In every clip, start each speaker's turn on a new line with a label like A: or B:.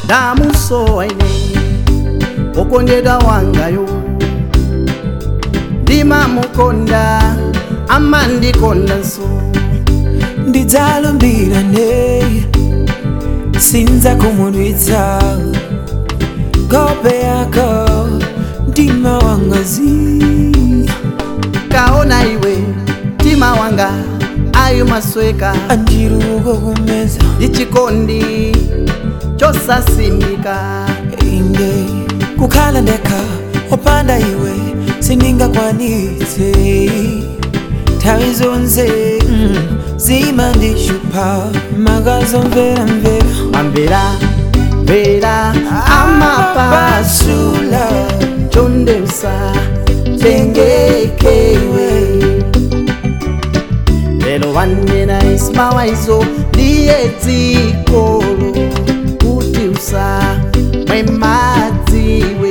A: ndamusowa ine okondedwa wangayo ndimamukonda amandikondanso
B: ndidzalumbirane sinza kumudwitsa kope yako mtima wangazi
A: kaona iwe mtima wanga ayo masweka
B: anjiruko kumeza
A: ndichikondi chosasimika
B: inde kukhala ndekha opanda iwe sindingakwanitse nthawi zonse mm, zimandishupa makazomvera mvera
A: mamvera mvera amapasula chondeusa tengekewe lelo wanena ismawaizo ndiye dzikolo kuti usa mwemadziwe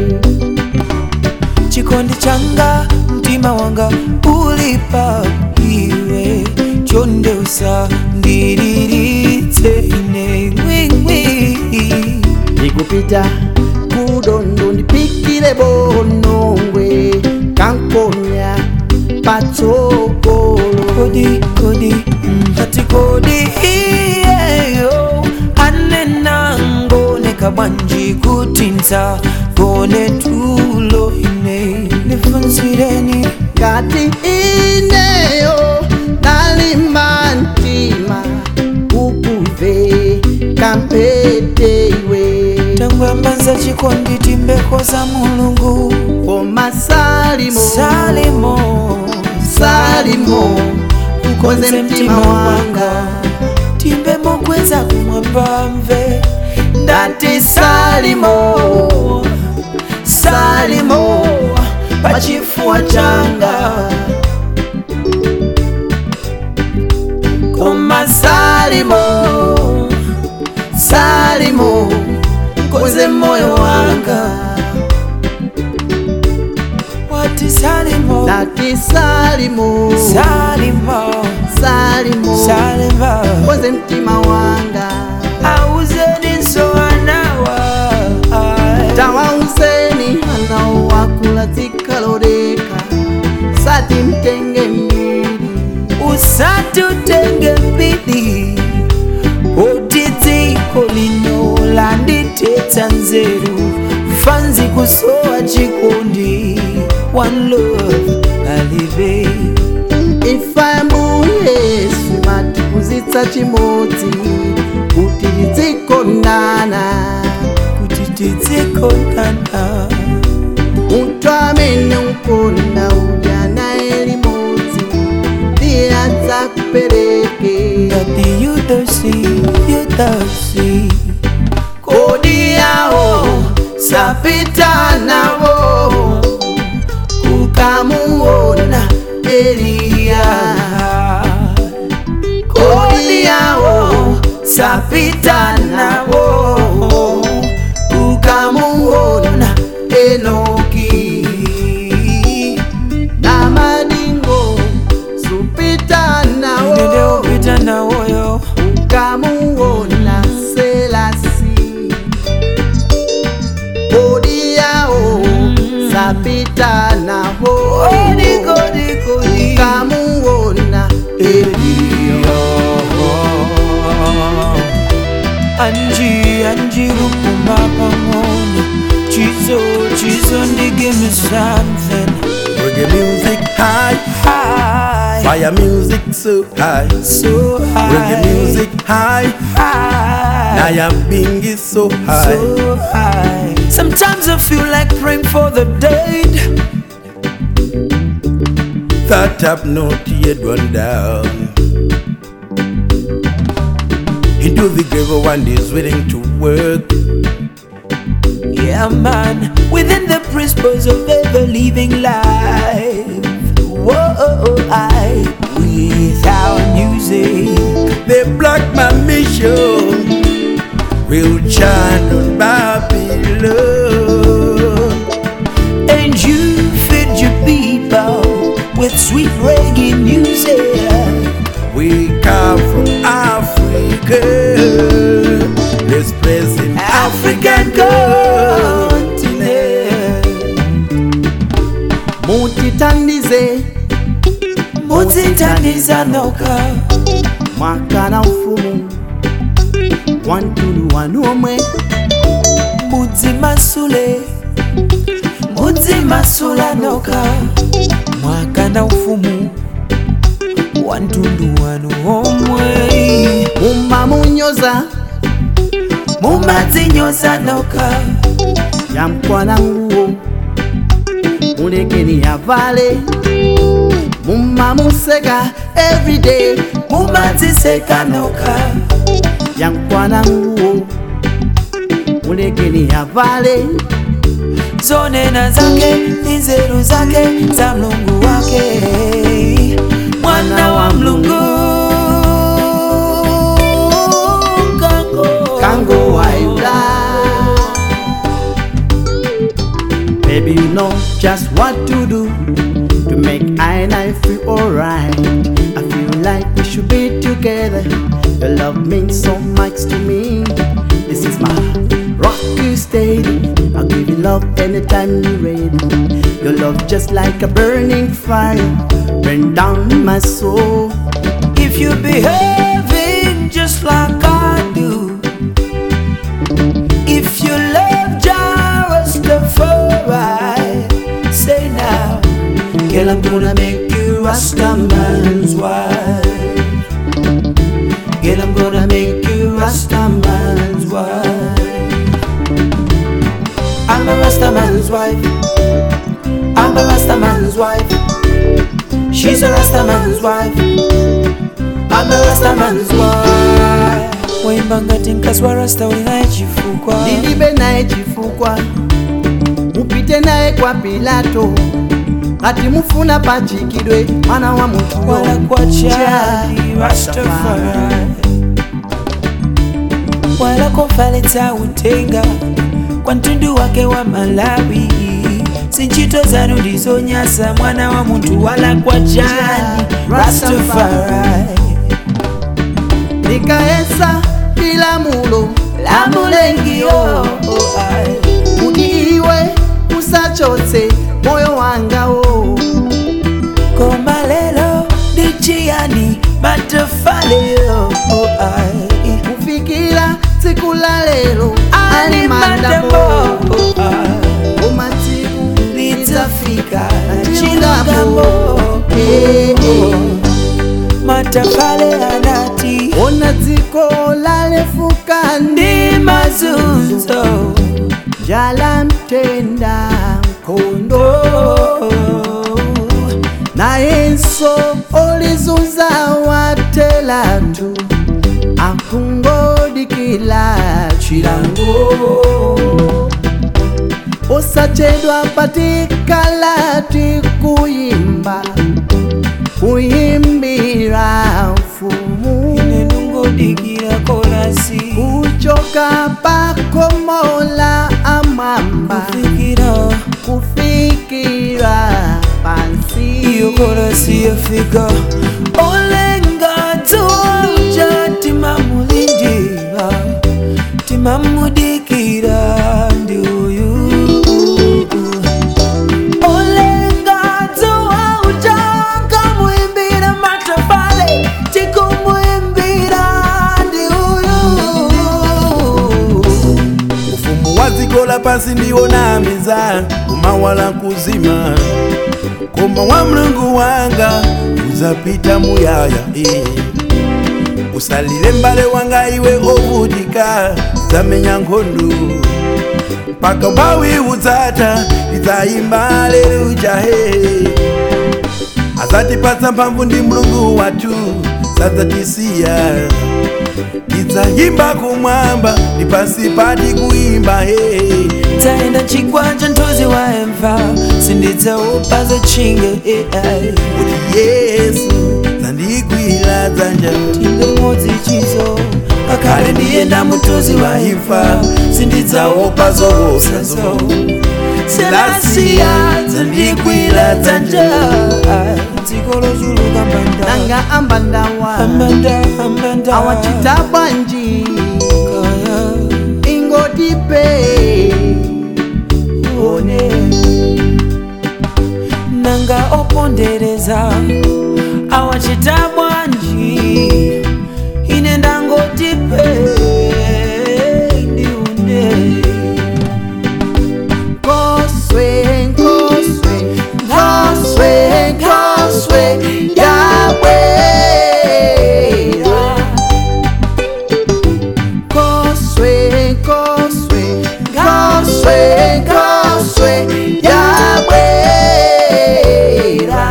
B: chikondi changa mtima wanga ulipa iwe chondeusa ndiriritse ine ngwingwi
A: ndikupita kudondo ndipikire bonongwe kankonya patsogolo
B: kodi kodi ati kodi iyeyo anena ngoneka bwanji kutinza gone tulo ine nifunzireni
A: ngati ineyo ndalimba mtima ukuve kampete iwe
B: tangwambaza chikondi timbeko za mulungu
A: koma salimo
B: salimo
A: salimo ukonze mtima wanga
B: timbe mokweza kumwambamve
A: ndati salimo salimo pachifuwa changa koma salimo salimo ukonze moyo wanga
B: wati salimo
A: ndati salimo
B: salimo
A: salimo
B: salimo
A: ukonze mtima wanga
B: auzeniso anawa
A: tawauzeni anao wakula dzikaloleka sati mtenge mbili
B: usatutenge mbili oti dziko lino landitetsa nzeru fanzi kusowa chikondi one love alive
A: ifa mbuyesu matipuzitsa chimodzi kuti tidzikondana
B: kuti tidzikondana
A: munthu amene ukonda udya naye limodzi ndiye adzakupereke
B: ngati yudosi yudosi
A: kodi yawo sapita nawo kukamuona eliya kodi yawo sapita nawo ukamuona enoki na madingo supita nawo
B: nendeupita nawoyo
A: ukamuona selasi kodi yawo sapita nawo
B: odikodikodi
A: ukamuona eliya
B: anji anji kupuma pang'ono chizo chizo ndi give me something
C: Reggae music high,
B: high
C: fire music so high.
B: so high
C: Reggae music high,
B: high
C: Naya Bingi so high.
B: so high sometimes i feel like praying for the dead
C: That have not yet gone down. Into the grave, one is willing to work.
B: yeah man within the principles of ever living life whoa i without music
C: The black man mission will chant on Babylon.
B: and you feed your people with sweet reggae music.
C: We come from Africa. This place in
B: Africa, zitandiza noka
A: mwaka na ufumu wantulu wanu omwe
B: mudzi masule mudzi masula noka mwaka na ufumu wa mtundu wanu omwe
A: mumamunyoza
B: mumadzinyoza noka
A: yamkwana nguwo mulekeni yavale mumamuseka everyday
B: mumadziseka noka
A: yamkwana nguwo mulekeni yavale
B: zonena zake ni nzeru zake za mlungu wake mwana wa mlungu kango
A: kango waila Baby, you know just what to do to make I and I feel alright. I feel like we should be together. Your love means so much to me. This is my rocky steady. I'll give you love anytime you're ready. Your love just like a burning fire, burn down my soul.
B: if you behaving just like I do if you love Rastafari say now girl I'm gonna make you Rastaman's wife Girl, I'm gonna make you Rastaman's wife. I'm a Rastaman's wife. I'm a Rastaman's wife. She's a Rastaman's wife. I'm a Rastaman's wife. Waimba ngati mkazi wa Rasta ulinaye chifukwa
A: Nilibe naye chifukwa, mupite naye kwa Pilato, ati mufuna pachikidwe mwana wa mutu
B: wala kwa chali Rastafari wala kumfalitsa utenga kwa mtundu wake wa Malawi sinchito zanu ndizonyasa mwana wa muntu wala kwa chali Rastafari
A: nikaesa ilamulo
B: la mulengio
A: kuti iwe usachotse moyo wangawo
B: koma lelo ndichiyani matafaleyo
A: kufikira tsiku la lero ali mandamo umatsiku
B: lidzafika
A: chilungamo Eh, eh.
B: matafale anati
A: ona dziko lalefuka
B: ndi mazunzo
A: njala mtenda nkhondo nayenso olizunza watelatu akungodikila chilango osachedwa patikala tikuyimba kuyimbira mfumu
B: ine nungodikira kolasi
A: kuchoka pakomola amwamba
B: fikira
A: kufikira pansi
B: iyo kolasi yafika olenga tuja timamulindira timamudikira ndi uyu olenga tuja nkamuimbira matafale tikumuimbira ndi uyu
C: ufumu wa dziko la pansi ndiwo namiza kumawala kuzima koma wa mlungu wanga uzapita muyaya eh. usalile mbale wanga iwe ovutika zamenya nkhondo mpaka mphawi udzata lidzayimba aleluya he azatipatsa mphamvu ndi mlungu wathu sadzatisiya lidzayimba kumwamba ndi pansi pati kuimba he
B: taenda chigwanja ntozi wa emva sindidzaupa zochinga ai
C: kuti yesu zandigwira dzanja
B: tinde modzi chizo akale ndiyenda mutozi wa imfa sindidzaopa zowosazo selasiya zandigwira dzanja dziko lozuluka mbanda
A: nanga ambandawa
B: ambanda ambanda
A: awachita bwanji
B: kaya
A: ingotipe
B: one nanga opondereza awa wachita bwanji ine ndangoti pei ndiune
A: Nkoswe, nkoswe, nkoswe, nkoswe, yabwera. Nkoswe, nkoswe, nkoswe, nkoswe, yabwera.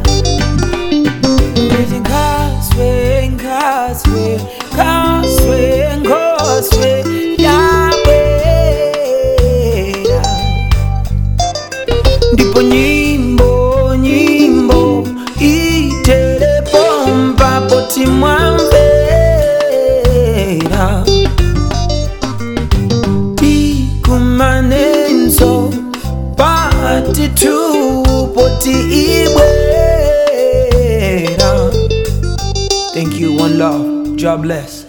B: Ndithi nkaswe nkaswe nkaswe nkoswe yabwera ndipo nyimbo nyimbo itelepompa poti mwamvera ikumanenso pati tu poti ibwera thank you one love god bless